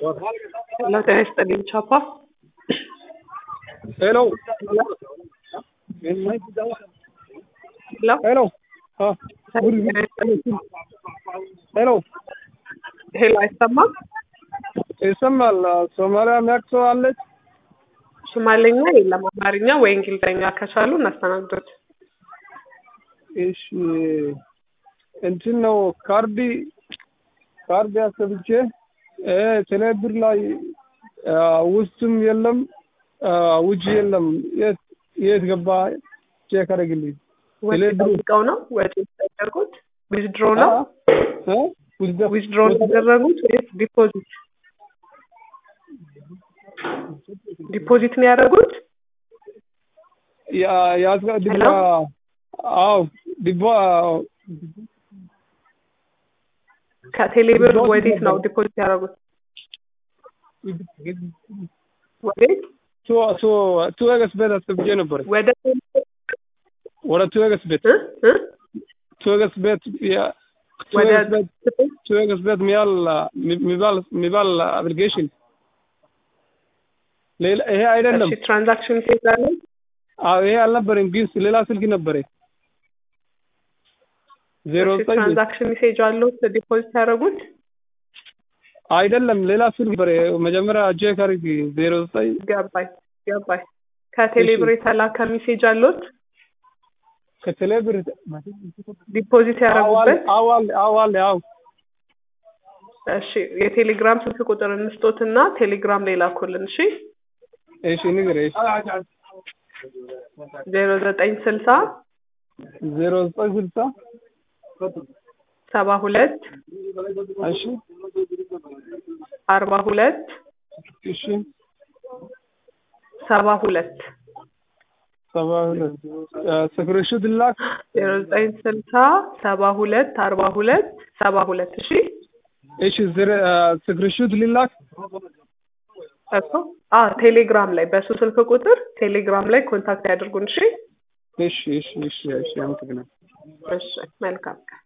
ሄሎ ጤና ይስጥልኝ ቻፓ ሄሎ ሄሎ ሄሎ አ ጤና ይስጥልኝ ሄሎ ሄሎ አይሰማም ይሰማል። ሶማሊያ የሚያውቅ ሰው አለች? ሶማሌኛ የለም አማርኛ ወይ እንግሊዝኛ ከቻሉ እናስተናግዶት እሺ እንትን ነው ካርዲ ካርድ ያሰብቼ ቴሌብር ላይ ውስጥም የለም ውጭ የለም። የት የት ገባ? ቼክ አድርግልኝ። ወጪ ቴሌብር ጠብቀው ነው ወጪ ያደርጉት ዊዝድሮ ነው እ ዊዝደ- ዊዝድሮ ያደረጉት ወይስ ዲፖዚት ዲፖዚት ነው ያደረጉት ያ- ያዝጋ- ዲባ ሄሎ? አዎ ዲባ ከቴሌብር ዲፖዚት ወዴት ነው ነበር። ዲፖዚት ያደረጉት ወዴት ቱ ቱ ቱ ኤገስ ቤት አስገብቼ ነበር። ወደ ወደ ቱ ኤገስ ቤት እ እ ቱ ኤገስ ቤት ያ- ቱ ወደ ኤገስ ቤት ቱ ኤገስ ቤት ሚያል ሚባል ሚባል አፕሊኬሽን ሌላ ይሄ አይደለም። እሺ ትራንዛክሽን ትሄዳለ አዎ ይሄ አልነበረም፣ ግን ሌላ ስልክ ነበረ። ዜሮ ዘጠኝ ትራንዛክሽን ሜሴጅ አለው ዲፖዚት ያደረጉት አይደለም፣ ሌላ ስልክ ነበረ። መጀመሪያ ቼክ አድርጊ። ዜሮ ዘጠኝ ገባኝ ገባኝ ከቴሌብር የተላከ ሜሴጅ አለዎት ከቴሌብር ዲፖዚት ያደረጉበት አዋል አዋል አዎ እሺ የቴሌግራም ስልክ ቁጥር እንስጦትና ቴሌግራም ላይ ላኩልን እሺ እሺ ንገረኝ። ዜሮ ዘጠኝ ስልሳ ዜሮ ዘጠኝ ስልሳ ሰባ ሁለት እሺ አርባ ሁለት እሺ ሰባ ሁለት ሰባ ሁለት ስክሪንሾት ላክ። ዜሮ ዘጠኝ ስልሳ ሰባ ሁለት አርባ ሁለት ሰባ ሁለት እሺ እሺ ስክሪንሾት ሊላክ እሱ አ ቴሌግራም ላይ በሱ ስልክ ቁጥር ቴሌግራም ላይ ኮንታክት ያድርጉን እሺ እሺ እሺ እሺ እሺ አመሰግናለሁ። እሺ መልካም ቀን